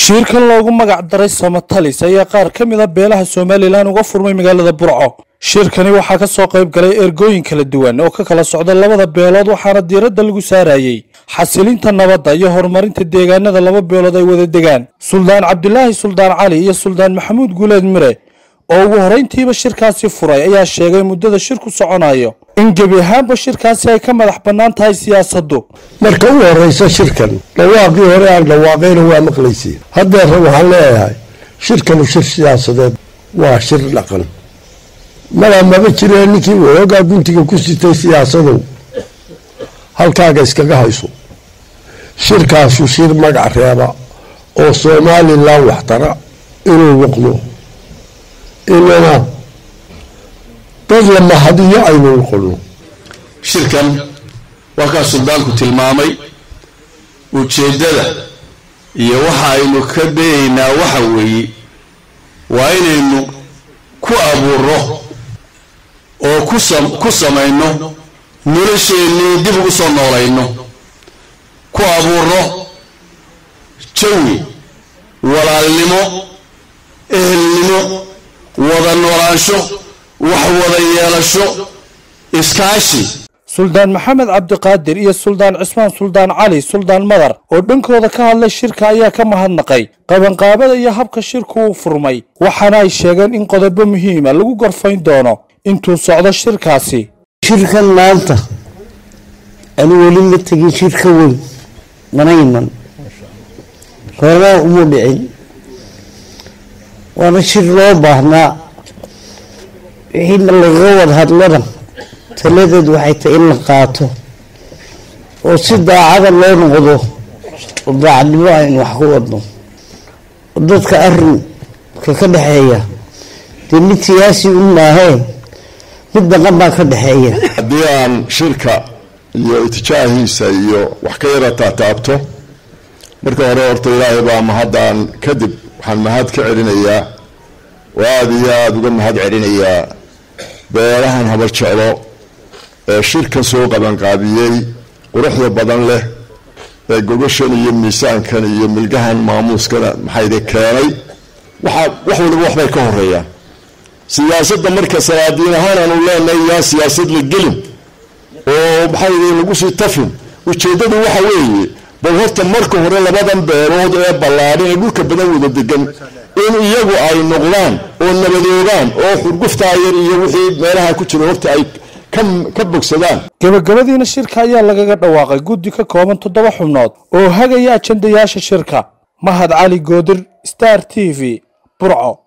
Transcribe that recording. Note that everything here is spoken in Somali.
shirkan loogu magac daray somatalis ayaa qaar ka mid a beelaha somalilan uga furmay magaalada burco shirkani waxaa ka soo qayb galay ergooyin kala duwan oo ka kala socda labada beelood waxaana diiradda lagu saarayey xasilinta nabadda iyo horumarinta deegaanada laba beelood ay wada degaan suldaan cabdilaahi suldaan cali iyo suldaan maxamuud guuleed mire oo ugu horrayntiiba shirkaasi furay ayaa sheegay muddada shirku soconayo in gebi ahaanba shirkaasi ay ka madax bannaan tahay siyaasaddu marka u horeysa shirkan dhawaaqii hore aan dhawaaqayna waa maqlaysiin haddeerna waxaan leeyahay shirkanu shir siyaasadeed waa shir dhaqan mala maba jiree ninkii waxoogaa guntiga ku sitay siyaasadow halkaaga iskaga hayso shirkaasu shir magac reeba oo somalilan waxtara inuu noqdo inana dad la mahadiyo aynu noqono shirkan waa kaa suldaanku tilmaamay ujeeddada iyo waxa aynu ka dayaynaa waxa weeye waa inaynu ku abuuro oo ku samayno nolosheennii dib ugu soo noolayno ku abuuro jawi walaalnimo ehelnimo wada noolaansho wax wada yeelasho iskaashi suldaan maxamed cabdiqaadir iyo suldaan cismaan suldaan cali suldaan madar oo dhankooda ka hadlay shirka ayaa ka mahadnaqay qabanqaabada iyo habka shirku uu furmay waxaana ay sheegeen in qodobo muhiima lagu gorfayn doono intuu socdo shirkaasi shirkan maanta anu weli ma tegin shirka weyn mana iman horena uma dhicin waana shir loo baahnaa wixii lagaga wada hadlana taladeed waxay tahay in la qaato oo si daacada loo noqdo oo daacadnimo aynu wax ku wadno oo dadka arinka ka dhexeeya dee mid siyaasi un maahee mid dhaqan baa ka dhexeeya haddii aan shirka iyo itijaahiisa iyo wax ka yara taataabto marka hore horta ilaahay baa mahadaan kadib waxaan mahad ka celinayaa oo aada iyo aada uga mahad celinayaa beelahan habar jeclo ee shirkan soo qabanqaabiyey quruxda badan leh ee gogashan iyo miisaankan iyo milgahan maamuuskana maxayde keenay waxaa wax waliba waxbay ka horeeyaan siyaasadda marka salaadiin ahaan aanu leenahay yaa siyaasad la gelin oo maxayde lagu sii tafin ujeeddadu waxa weeye bal horta marka hore labadan beelood ee ballaadhan ee dhulka badan wada degan in iyagu ay noqdaan oo nabadoogaan oo xurguftaa yar iyo wixii meelaha ku jira horta ay ka bogsadaan gebagabadiina shirka ayaa lagaga dhawaaqay guddi ka kooban toddoba xubnood oo hagaya ajandayaasha shirka mahad cali goodir star t v burco